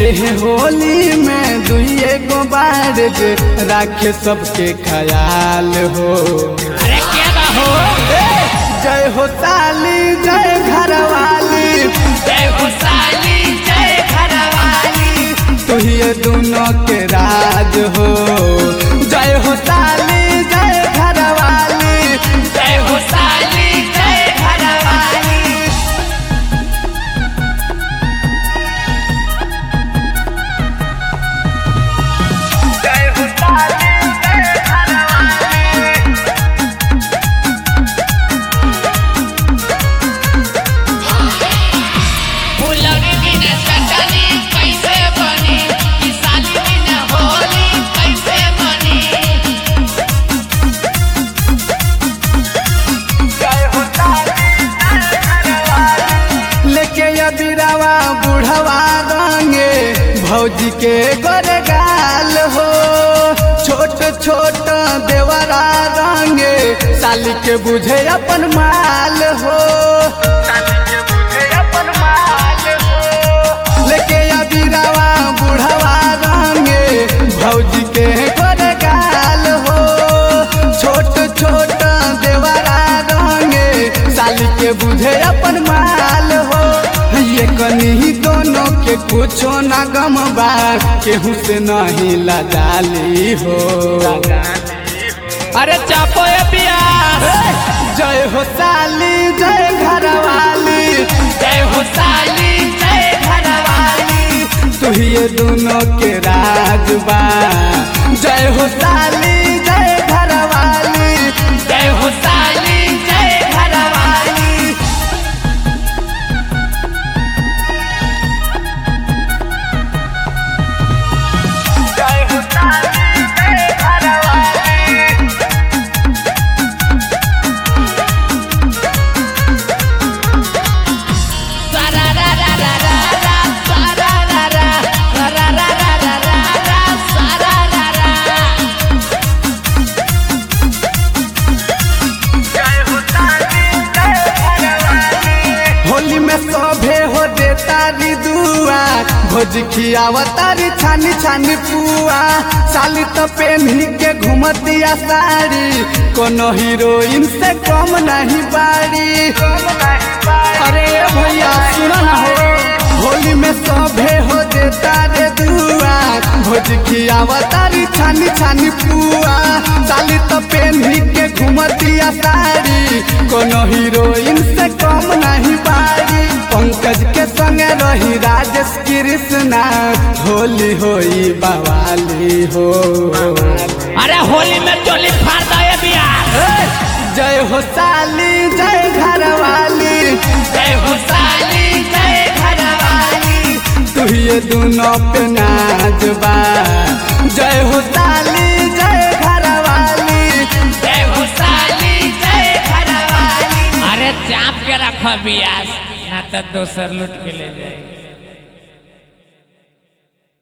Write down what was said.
एह होली में दुइए गो बार जे राखे सबके ख्याल हो अरे क्या बा हो जय हो ताली जय घरवाली जय हो साली जय घरवाली तुहिए दोनों के राज हो जय हो ताली जय घरवाली जय हो साली जय घरवाली जय हो ताली जय घरवाली फुलौरी बिना चटनी कैसे बनी ई साली बिना होली कैसे बनी लेके अबिरावा बुढ़वा रंगे भौजी के गोरे गाल हो छोट छोट देवरा रंगे साली के बुझे अपन माल हो लेके अबिरावा बुढ़वा रंगे भौजी के गोरे गाल हो छोट छोट देवरा रंगे साली के बुझे अपन माल हो ये कनी दोनों के कुछो ना गम बा केहू से नहीं लजाली हो अरे चापो ये प्यास जय हो साली जय घरवाली जय हो साली जय घरवाली तुहिए दोनों के राज बा जय हो साली जय घरवाली जय हो साली जय घरवाली जय हो साली जय घरवाली सारा रा रा रा रा रा सारा रा रा रा रा रा रा रा रा रा सारा रा रा होली में सभे हो दे तारी दुआ भोज खियावा तारी छानी छानी पुआ साली तो पेन्ही के घूमतिया साड़ी कोनो हीरोइन से कम नहीं बाड़ी अरे भैया सुनो ना हो होली में सभे हो दे तारे दुआ भोज खियावा तारी छानी छानी पुआ साली तो पेन्ही के घूमतिया साड़ी कोनो हीरोइन से कम नहीं बाड़ी पंकज के संगे रही राजेश कृष्णा होली होई बवाली हो अरे होली में चोली फाड़ दो ये बिहार जय हो साली जय घरवाली जय हो साली जय घरवाली तुहिए दोनों पे नाच बा जय हो साली जय घरवाली जय हो साली जय घरवाली अरे चाप के रखो बियास ना तो दोसर लूट के ले जाएगी